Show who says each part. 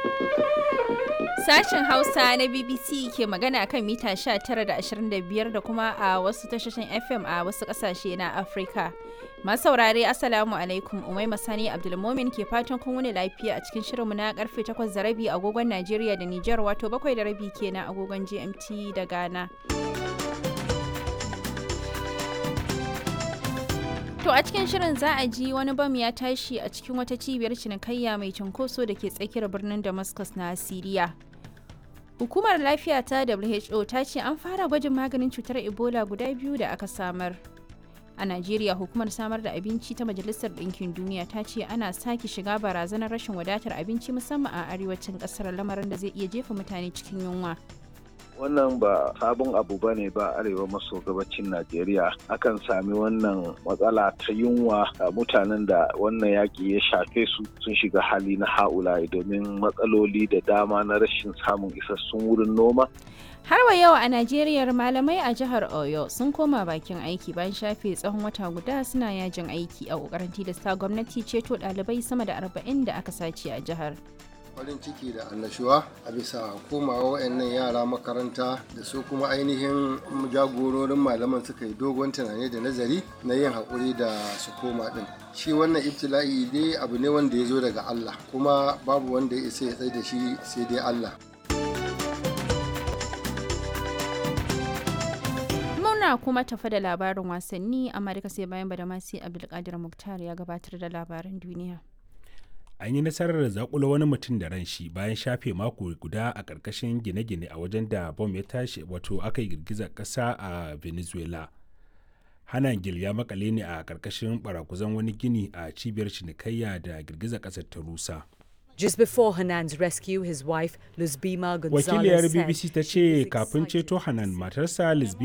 Speaker 1: Sashen Hausa na BBC ke magana kan mita 19 da 25 da kuma a wasu tashoshin FM a wasu kasashe na Afirka. Masu saurare Assalamu alaikum Umai Masani Abdulmomin ke fatan kun wuni lafiya a cikin shirinmu na karfe 8 da rabi agogon Najeriya da Nijar wato 7 da rabi kenan agogon GMT da Ghana. To a cikin shirin za a ji wani bam ya tashi a cikin wata cibiyar cinikayya mai cunkoso da ke tsakiyar birnin Damascus na Siriya. Hukumar lafiya ta WHO ta ce an fara gwajin maganin cutar Ebola guda biyu da aka samar. A Najeriya hukumar samar da abinci ta Majalisar Ɗinkin Duniya ta ce ana sake shiga barazanar rashin wadatar abinci musamman a arewacin ƙasar lamarin da zai iya jefa mutane cikin yunwa.
Speaker 2: wannan ba sabon abu ba ne ba arewa maso gabacin najeriya akan sami wannan matsala ta yunwa a mutanen da wannan yaƙi ya shafe su sun shiga hali na ha'ula'i domin matsaloli da dama na rashin samun isassun wurin noma
Speaker 1: Har wa yau a Najeriya malamai a jihar Oyo sun koma bakin aiki bayan shafe tsawon wata guda suna yajin aiki a ƙoƙarin tilasta gwamnati ceto ɗalibai sama da arba'in da aka sace a jihar.
Speaker 3: farin ciki da annashuwa a bisa komawa wayannan yara makaranta da su kuma ainihin jagororin malaman suka yi dogon tunani da nazari na yin haƙuri da su koma ɗin shi wannan ibtila'i dai abu ne wanda ya zo daga Allah kuma babu wanda ya isa ya tsaye da shi sai dai Allah
Speaker 1: Muna kuma tafa da labarin wasanni amma duka sai bayan badamasi Abdulkadir Muktar ya gabatar da labaran duniya.
Speaker 4: an yi nasarar zakula wani mutum da ran shi bayan shafe mako guda a ƙarƙashin gine-gine a wajen da bom ya tashi wato aka yi girgizar ƙasa a venezuela hanan gil ya makale ne a ƙarƙashin barakuzan wani gini a cibiyar cinikayya da girgizar ƙasar ta rusa
Speaker 5: Just before Hanan's rescue, his wife, Luzbima Gonzalez
Speaker 4: wakiliyar
Speaker 5: said
Speaker 4: bbc ta
Speaker 5: she was
Speaker 4: ce kafin
Speaker 5: excited
Speaker 4: ceto
Speaker 5: to
Speaker 4: hanan
Speaker 5: see
Speaker 4: matarsa lisbi